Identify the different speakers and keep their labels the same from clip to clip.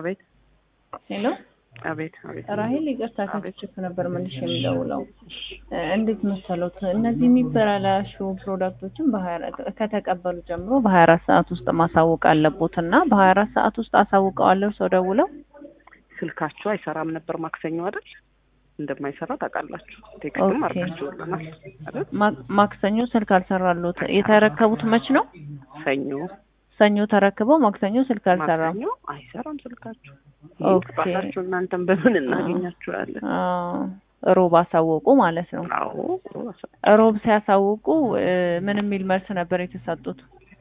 Speaker 1: አቤት
Speaker 2: ሄሎ
Speaker 1: አቤት አቤት
Speaker 2: ራሄል ይቅርታ ከችፕ ነበር መልሽ የሚደውለው እ እንዴት መሰሉት እነዚህ የሚበላሹ ፕሮዳክቶችን በሀያ ከተቀበሉ ጀምሮ በሀያ አራት ሰዓት ውስጥ ማሳወቅ አለቦት እና በሀያ አራት ሰዓት ውስጥ አሳውቀዋለሁ ሰው ደውለው
Speaker 1: ስልካችሁ አይሰራም ነበር ማክሰኞ አይደል? እንደማይሰራ ታውቃላችሁ። ቴክስትም
Speaker 2: ኦኬ።
Speaker 1: አድርጋችሁልናል አይደል?
Speaker 2: ማ- ማክሰኞ ስልክ አልሰራሉት የተረከቡት መች ነው
Speaker 1: ሰኞ
Speaker 2: ሰኞ ተረክበው ማክሰኞ ስልክ አልሰራም
Speaker 1: ማክሰኞ አይሰራም ስልካችሁ።
Speaker 2: ኦኬ።
Speaker 1: ባላችሁ እናንተም በምን እናገኛችኋለን?
Speaker 2: አዎ፣ ሮብ አሳወቁ ማለት ነው
Speaker 1: አዎ
Speaker 2: ሮብ ሲያሳውቁ እ ምን የሚል መልስ ነበር የተሰጡት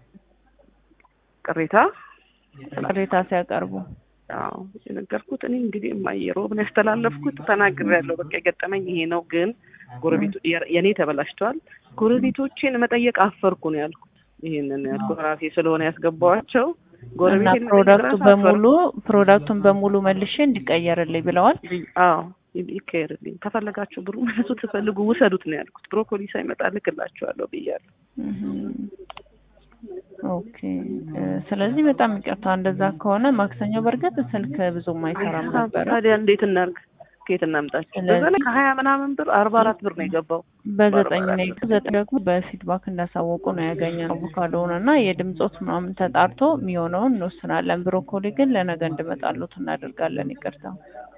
Speaker 1: ቅሬታ
Speaker 2: ቅሬታ ሲያቀርቡ
Speaker 1: አዎ የነገርኩት እኔ እንግዲህ እማዬ ሮብን ያስተላለፍኩት ተናግሬያለሁ። በቃ የገጠመኝ ይሄ ነው። ግን ጎረቤቱ የ- የኔ ተበላሽተዋል። ጎረቤቶቼን መጠየቅ አፈርኩ ነው ያልኩት። ይሄንን ያልኩት ራሴ ስለሆነ ያስገባኋቸው
Speaker 2: እና
Speaker 1: ጎረቤቴን መጠየቅ
Speaker 2: ፕሮዳክቱ
Speaker 1: ራሱ
Speaker 2: በሙሉ ፕሮዳክቱን በሙሉ መልሼ እንዲቀየርልኝ ብለዋል።
Speaker 1: አፈርኩ። አዎ ይ- ይቀየርልኝ ከፈለጋችሁ ብሩ መልሱ ትፈልጉ ውሰዱት ነው ያልኩት። ብሮኮሊ ሳይመጣ ልክላችኋለሁ ብያለሁ።
Speaker 2: እህም። ኦኬ እ ስለዚህ በጣም ይቅርታ። እንደዛ ከሆነ ማክሰኞ በእርግጥ ስልክ ብዙም አይሰራም ነበረ።
Speaker 1: ታዲያ እንዴት እናርግ? ከየት እናምጣቸው? በዛ ላይ ከሀያ ምናምን ብር አርባ አራት ብር ነው የገባው።
Speaker 2: በዘጠኝ ነው ዘጠኝ ደግሞ በፊድባክ እንዳሳወቁ ነው ያገኘነው አቮካዶውን እና የድምፆት ምናምን ተጣርቶ የሚሆነውን እንወስናለን። ብሮኮሊ ግን ለነገ እንድመጣሉት እናደርጋለን። ይቅርታ።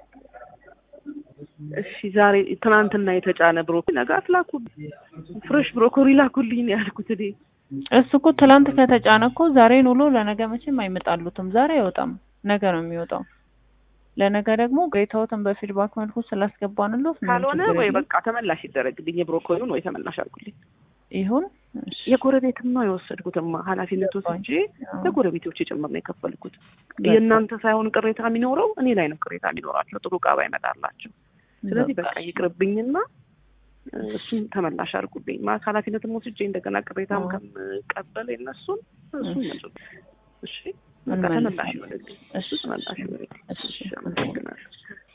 Speaker 1: እሺ ዛሬ ትናንትና የተጫነ ብሮኮሊ ነገ አትላኩ። ፍሬሽ ብሮኮሊ ላኩልኝ ነው ያልኩት እኔ።
Speaker 2: እሱ እኮ ትላንት ከተጫነ እኮ ዛሬን ውሎ ለነገ መቼም አይመጣሉትም። ዛሬ አይወጣም፣ ነገ ነው የሚወጣው። ለነገ ደግሞ ቅሬታዎትን በፊድባክ መልኩ ስላስገባንሎት ምንም
Speaker 1: ካልሆነ
Speaker 2: ችግር
Speaker 1: ወይ
Speaker 2: የለም።
Speaker 1: በቃ ተመላሽ ይደረግልኝ የብሮኮሊውን ወይ ተመላሽ አድርጉልኝ።
Speaker 2: ይሁን እሺ።
Speaker 1: የጎረቤትም ነው የወሰድኩትማ ኃላፊነት ወስጄ
Speaker 2: አዎ።
Speaker 1: ለጎረቤቶች ጭምር ነው የከፈልኩት።
Speaker 2: በቃ።
Speaker 1: የእናንተ ሳይሆን ቅሬታ የሚኖረው እኔ ላይ ነው ቅሬታ የሚኖራቸው ጥሩ ዕቃ ባይመጣላቸው። ስለዚህ በቃ ይቅርብኝና እ፣ እሱን ተመላሽ አድርጉልኝ። ማ ኃላፊነትም ወስጄ እንደገና ቅሬታም
Speaker 2: አዎ።
Speaker 1: ከምቀበል የእነሱን እሱን
Speaker 2: እሺ።
Speaker 1: መልሱ። እሺ በቃ ተመላሽ
Speaker 2: እንመልሳለን።
Speaker 1: ይሆንልኝ።
Speaker 2: እሺ
Speaker 1: እሱ ተመላሽ ይሆንልኝ።
Speaker 2: እሺ።
Speaker 1: እሺ አመሰግናለሁ።